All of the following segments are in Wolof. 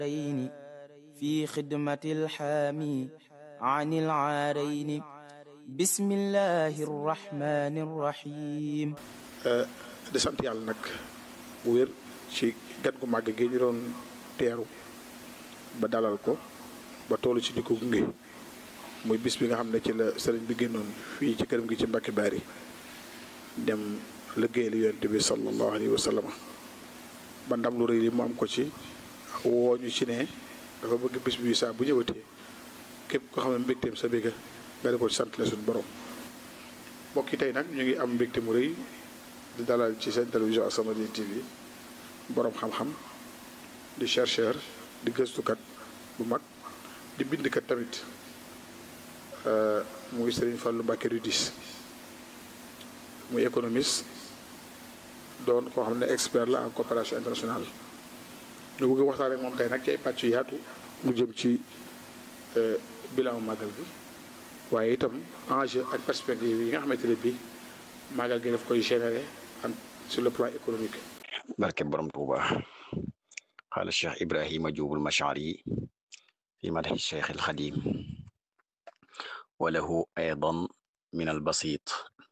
الدارين في خدمة الحامي عن العارين بسم الله الرحمن الرحيم di sant yàlla nag bu wér ci gan gu màgg gi ñu doon teeru ba dalal ko ba toolu ci di ko gunge muy bis bi nga xam ne ci la sëriñ bi génnoon fii ci këram gi ci Mbàkke Baari dem liggéeyal yonent bi sallallahu alayhi wa sallam ba ndam lu rëy li mu am ko ci woo ñu ci ne dafa bëgg bis bi saa bu ñëwatee képp ko xam ne mbégteem sa bégga nga di ko sant la suñu borom mbokk yi tey nag ñu ngi am mbégte mu rëy di dalal ci seen télévision As-Samadiyya TV borom xam-xam di chercheur di gëstukat bu mag di bindkat tamit muy Serigne Fallou Mbacké Rudis muy économiste doon koo xam ne expert la en coopération internationale ñu bëgg waxtaan ak moom tey nag ci ay pàcc yaatu mu jëm ci bilan màggal bi waaye itam enjeu ak perspective yi nga xamante ne bii màggal gi daf koy générer en sur le plan économique. barke borom Tuuba xaala cheikh Ibrahima Juubul Mashari fi madhi cheikh alxadim wa lahu aydan min albasit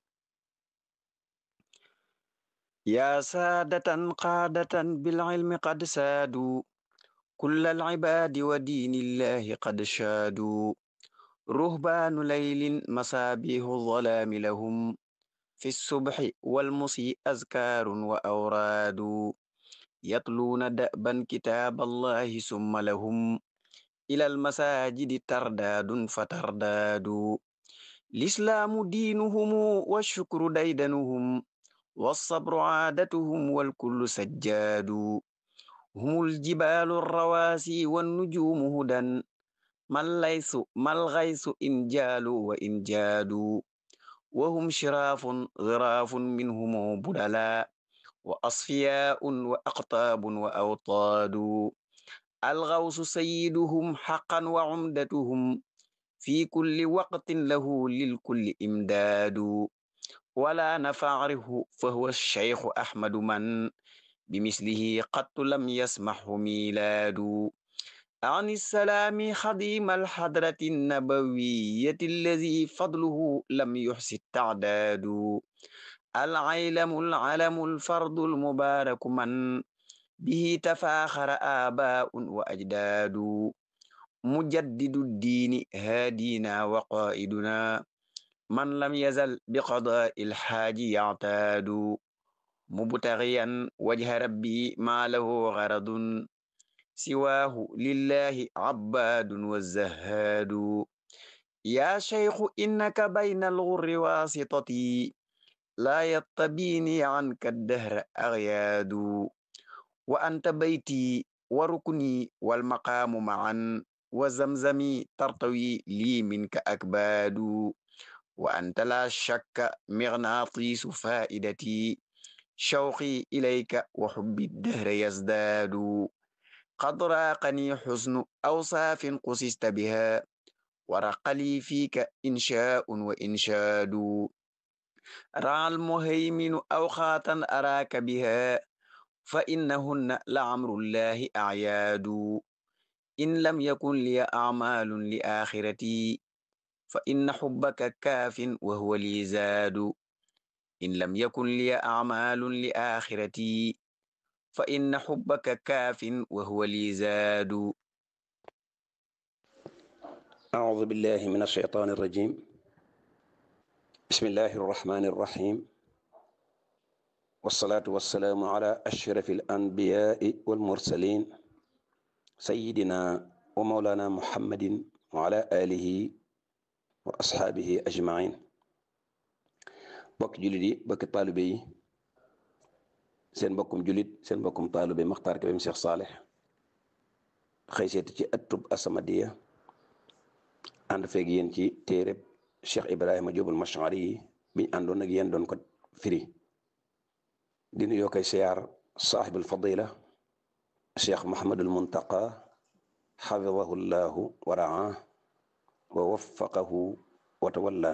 yaa saadatan qaadatan bilcilmi qad saadu kulla alcibaadi wa diinillahi qad shaadu ruhbaanu laylin masaabihu zalaami lahum fi subhi walmusi azkaarun wa awraadu yatluuna da'ban kitaaba allahi summa lahum ila almasaajidi tardaadun fa tardaadu lislaamu diinuhumu washukru daydanuhum والصبر عادتهم والكل سجاد هم الجبال الرواسي والنجوم هدى ما الليث ما الغيث إن جالوا وإن جادوا وهم شراف غراف منهم بدلا وأصفياء وأقطاب وأوطاد الغوث سيدهم حقا وعمدتهم في كل وقت له للكل إمداد ولا نفعره فهو الشيخ أحمد من بمثله قد لم يسمحه ميلاد عن السلام خديم الحضرة النبوية الذي فضله لم يحس التعداد العيلم العلم الفرد المبارك من به تفاخر آباء وأجداد مجدد الدين هادينا وقائدنا من لم يزل بقضاء الحاج يعتاد مبتغيا وجه ربي ما له غرض سواه لله عباد والزهاد يا شيخ إنك بين الغر واسطتي لا يطبيني عنك الدهر أغياد وأنت بيتي وركني والمقام معا وزمزمي ترتوي لي منك أكباد وأنت لا شك مغناطيس فائدتي شوقي إليك وحب الدهر يزداد قد راقني حسن أوصاف قسست بها ورق لي فيك إنشاء وإنشاد رعى المهيمن أوقاتا أراك بها فإنهن لعمر الله أعياد إن لم يكن لي أعمال لآخرتي فإن حبك كاف وهو لي زاد إن لم يكن لي أعمال لآخرتي فإن حبك كاف وهو لي زاد أعوذ بالله من الشيطان الرجيم بسم الله الرحمن الرحيم والصلاة والسلام على أشرف الأنبياء والمرسلين سيدنا ومولانا محمد وعلى آله wa asxaabihi ajmain bokki jullit yi bokki taalibe yi seen mbokkum jullit seen mbokkum taalibe Maxtaar Kébé Cheikh Saaleh xëy seeti ci ëttub As-Samadiyya ànd feeg yéen ci téereb Cheikh Ibrahima Jóobul Mashari yi biñ àndoon ak yéen doon ko firi di nuyoo koy siyaar saaxibul fadila Cheikh Muhammadul Muntaqa xafidahu llahu wa raa wa waffaqahu wa tawalla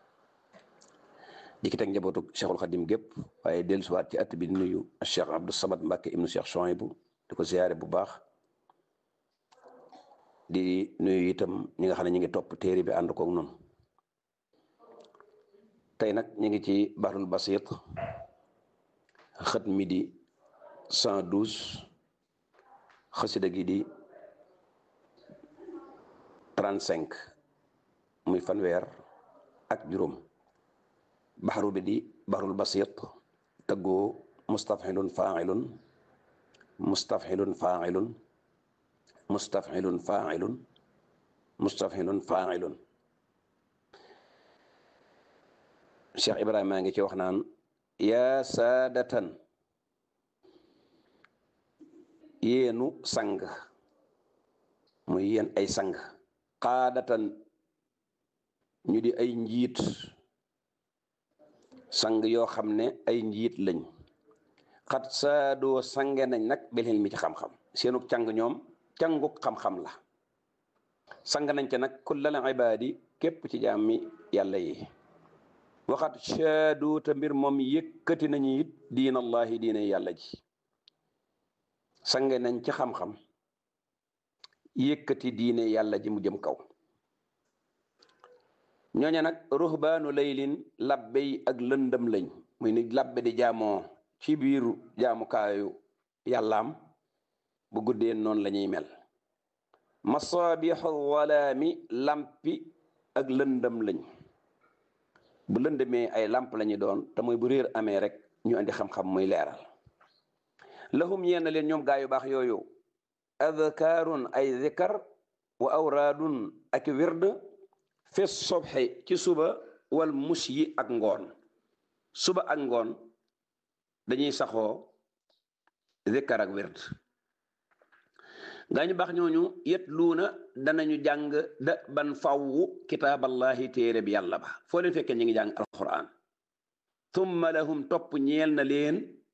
di ki teg njabootu cheikhul xadim gépp waaye dellusiwaat ci at bi di nuyu cheikh abdou samad mbàkke ibnu cheikh Chouaïbou di ko ziyaare bu baax di nuyu itam ñi nga xam ne ñu ngi topp téere bi ànd koog noonu tey nag ñu ngi ci bahrul basit xët mi di cent douze xasida gi di trente cinq muy fanweer ak juróom baxaru bi di bahrul basit tëggoo mustafxilun faailun mustafxilun faailun mustafxilun faailun mustafxilun faailun Cheikh Ibrahima maa ngi ci wax naan yaa saadatan yéenu sang muy yéen ay sang xaadatan ñu di ay njiit sang yoo xam ne ay njiit lañ xat saadoo sange nañ nag belxel mi ci xam-xam seenu càng ñoom canguk xam-xam la sang nañ ca nag kullal ibaadi képp ci jaami yàlla yi waxat saadoo te mbir moom yëkkati nañu it diinallahi diine yàlla ji sange nañ ci xam-xam yëkkati diine yàlla ji mu jëm kaw ñooña nag ruhbaanu laylin labbe yi ak lëndëm lañ muy ni labbe di jaamoo ci biiru jaamukaayu yàllaam bu guddee noonu la ñuy mel masaabixu walaami lampi ak lëndëm lañ bu lëndëmee ay lamp lañu doon te mooy bu réer amee rek ñu andi xam-xam muy leeral lahum ñeen leen ñoom gaa yu baax yooyu adkaarun ay zikar wa awraadun ak wird fi sobxe ci suba wal mus yi ak ngoon suba ak ngoon dañuy saxoo zikar ak wird gaa ñu baax ñooñu yet luuna danañu jàng da ban fawwu kitaaballahi téere bi yàlla ba foo leen fekkee ñu ngi jàng alquran thumma lahum topp ñeel na leen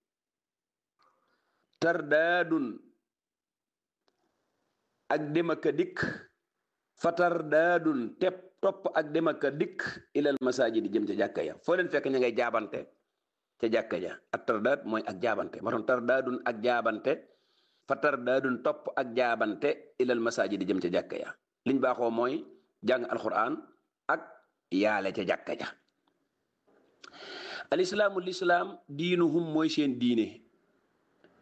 tardaadun ak demaka dikk fa tardaadun tepp topp ak demaka dikk ilal masajidi jëm ca jàkka ya foo leen fekk ña ngay jaabante ca jàkka ja ak tardaad mooy ak jaabante moo tax tardaadun ak jaabante fa tardaadun topp ak jaabante ilal masajidi jëm ca jàkka ya liñ baaxoo mooy jàng alquran ak yaale ca jàkka ja alislaamu lislaam diinuhum mooy seen diine